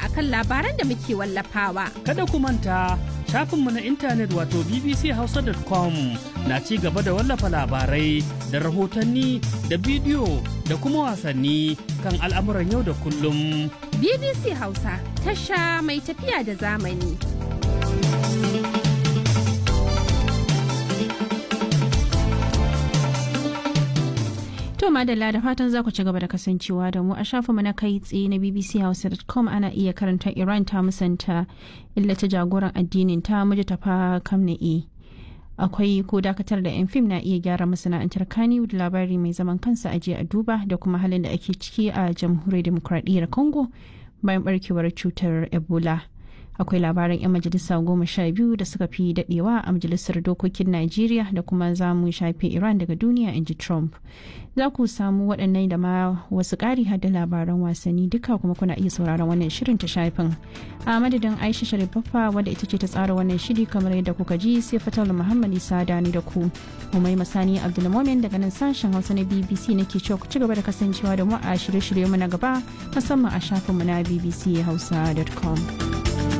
akan labaran da muke wallafawa. Kada ku manta shafinmu na intanet wato bbchausa.com na ci gaba da wallafa labarai da rahotanni da bidiyo da kuma wasanni kan al'amuran yau da kullum. BBC Hausa tasha mai tafiya da zamani. To madalla da fatan za ku ci gaba da kasancewa da mu a shafinmu na kai tsaye na bbchausa.com ana iya karanta Iran ta musanta illata jagoran addinin ta muji tafa kamna'i. Akwai ko dakatar da 'yan fim na iya gyara masana'antar kani da labari mai zaman kansa a a duba da kuma halin da ake ciki a jamhuriyar demokradiyyar Congo bayan barkewar cutar Ebola. akwai labaran 'yan majalisa goma sha biyu da suka fi dadewa a majalisar dokokin najeriya da kuma za mu shafe iran daga duniya in ji trump za ku samu waɗannan da ma wasu ƙari da labaran wasanni duka kuma kuna iya sauraron wannan shirin ta shafin a madadin aisha sharifaffa wadda ita ce ta tsara wannan shiri kamar yadda kuka ji sai fatal muhammad isa dani da ku umai masani abdulmomin daga nan sashen hausa na bbc nake cewa ku ci gaba da kasancewa da mu a shirye-shirye mu na gaba musamman a shafinmu na bbchausa.com.